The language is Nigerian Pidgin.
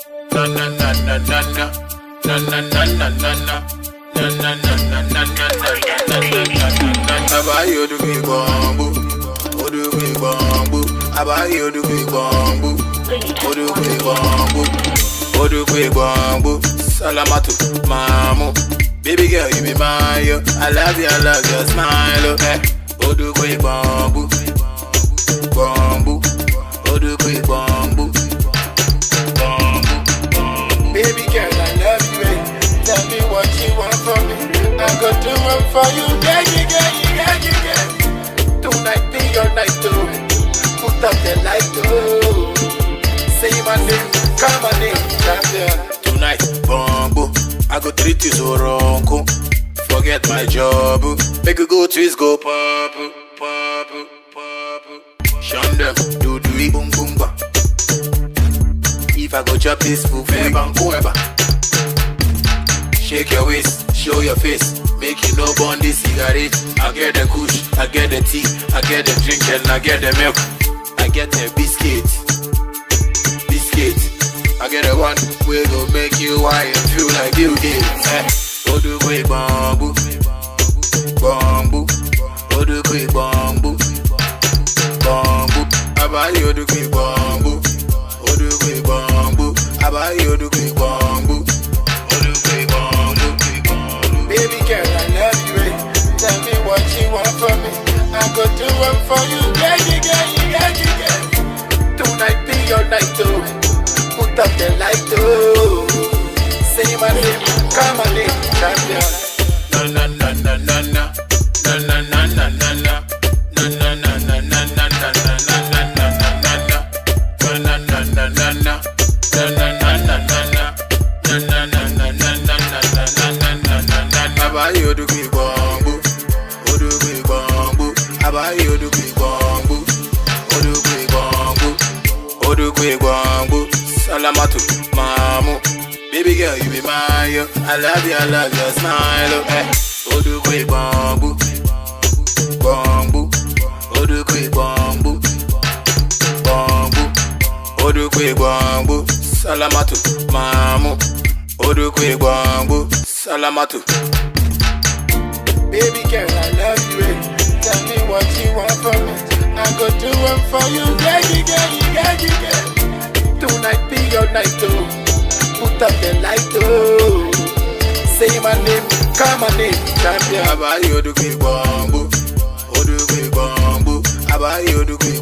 Na na na na na na. Na na na na na na. Na na na na na na na na na na na. Abayi odugbe gbọ̀ngbò. Odugbe gbọ̀ngbò. Abayi odugbe gbọ̀ngbò. Odugbe gbọ̀ngbò. Odugbe gbọ̀ngbò. Salamatu mamu. Baby girl, you be mine, yo. I love you, I love your smile, oh. Eh. Odugbe gbọ̀ngbò. Gbọ̀ngbò. Odugbe gbọ̀ngbò. Baby girl, I love you, eh. Tell me what you want from me. I go do it for you, yeah, yeah, yeah, yeah, yeah, yeah. Tonight be your night, oh. Put up the light, oh. Say my name, call my name, champion. Tonight, bongo, I go treat you so wrong, oh. Forget my job, oh. Make you go twist, go pop, oh, pop, oh, pop. oh. Shun them, do do it, boom, boom, ba. If I go chop this food, fair bang, whoever. Shake your waist, show your face, make you no burn this cigarette. I get the kush, I get the tea, I get the drink and I get the milk. I get the biscuit, biscuit. I get the one we go make you wine and feel like you did. Eh, Odugbe bambu, bambu, Odugbe bambu, bambu. Abayi Odugbe bambu, Odugbe bambu, Abayi Odugbe bambu. Baby girl, I love you, eh. Tell me what you want from me. I go do it for you, yeah, yeah, yeah, yeah, yeah, yeah. Tonight be your night, oh. Put up the light, oh. Say my name, call my name, champion. Na na na na na na, na na na na na na, na na na na na na na na na na na na na na, na na na na na na, na na na na na na. Na na na na na na na na na na na na na. Abayi odugbe gbọ̀ngbò, odugbe gbọ̀ngbò. Abayi odugbe gbọ̀ngbò, odugbe gbọ̀ngbò, odugbe gbọ̀ngbò. Salamatu mamu, baby girl you be mine yo. I love you, I love your smile oh. Eh. Odugbe gbọ̀ngbò, gbọ̀ngbò, odugbe gbọ̀ngbò, gbọ̀ngbò, odugbe gbọ̀ngbò. Salamatu mamu. Odugbe gbọ̀ngbò Salamatu. Baby girl, I love you. Eh. Tell me what you want from me. I go do it for you, yeah, yeah, yeah, yeah, yeah, yeah. Tonight be your night, oh. Put up the light, oh. Say my name, call my name, champion. Abayi Odugbe gbọ̀ngbò, Odugbe gbọ̀ngbò, Abayi Odugbe